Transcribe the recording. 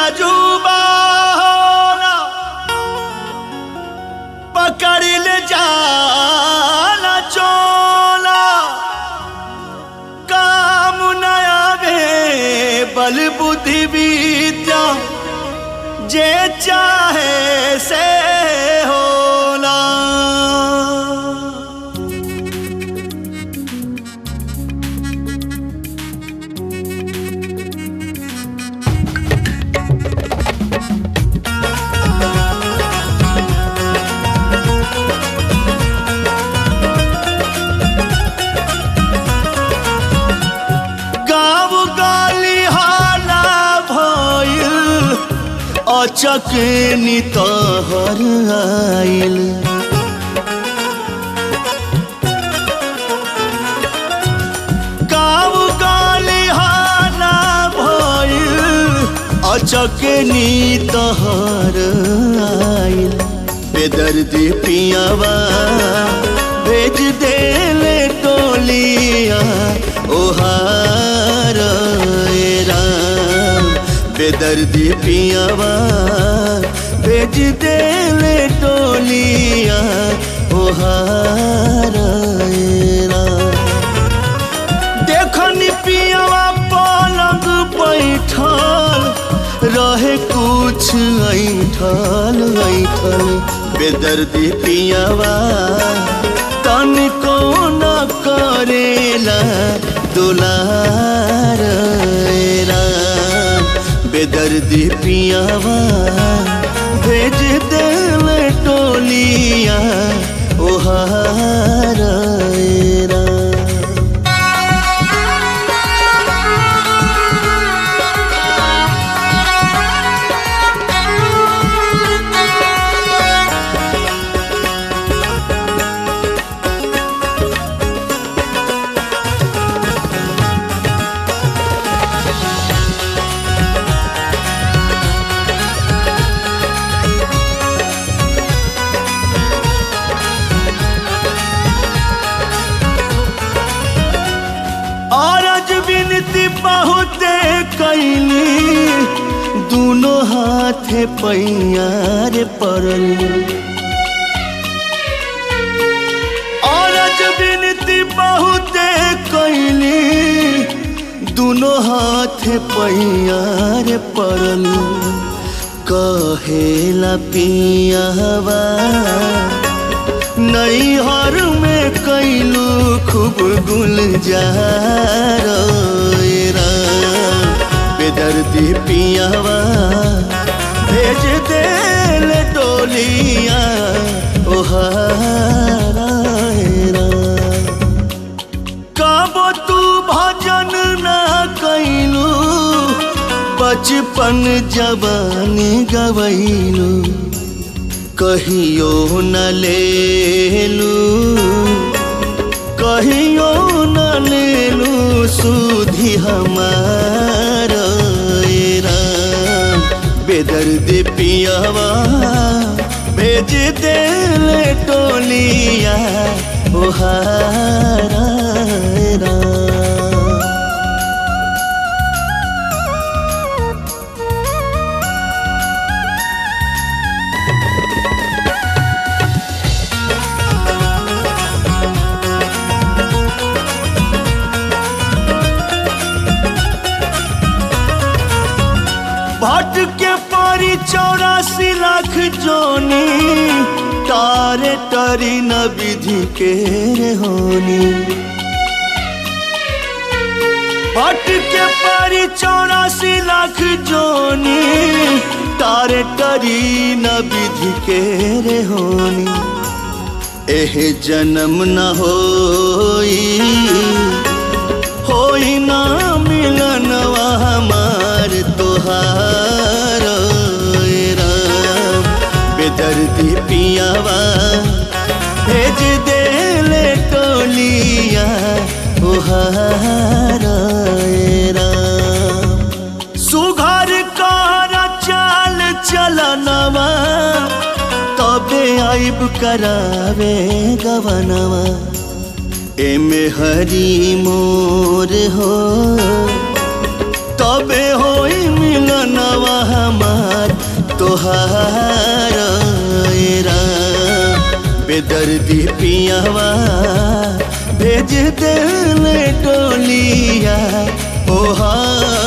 जुबा पकड़ ले जाना चोला काम न आवे बल बुद्धि विद्या जे चाहे से होला गाँव गाली हाला भइल अचक नितहर आइल गाँव गाली हाला भइल अचक नितहर आइल बेदर्दी पियावा भेज देले टोलिया ओहार ए राम बेदर्दी पियावा भेज देले टोलिया ओहार ए राम देखनी पियावा पलंग बैठल रहे कुछ ऐठल ऐठल बेदर्दी पियावा तनिको न करेला दुलार ए राम बेदर्दी पियावा भेज दिल टोलिया ओहार ए राम औरज विनती बहुते कैली दोनों हाथे पैयार पड़ल औरज विनती बहुते कैली दोनों हाथे पैयार पड़ल कहेला पियावा नैहर में कैलू खूब गुलजार ए राम बेदर्दी पियावा भेज देल डोलिया ओहारा ए राम कबो तू भजन ना कैलू बचपन जवानी गवैलू कहियो न लेलू कहियो न लेलू सुधी हमार ए राम बेदर्द पियावा भेज देल टोलिया ओहारा ए राम भट के पारी चौरासी लाख जोनी तारे तरी न विधि के रे होनी भट के पारी चौरासी लाख जोनी तारे तरी न विधि के रे होनी एह जन्म न होई होई ना मिलनवा हमार तोहार ए राम बेदर्दी पियावा भेज देले टोलिया ओहार ए राम सुघर कर चाल चलनवा तबे आइब करावे गवनवा एमे हरी मोर हो तबे होई मिलनवा हम तोहार ए राम बेदर्दी पियावा भेज देले टोलिया ओहार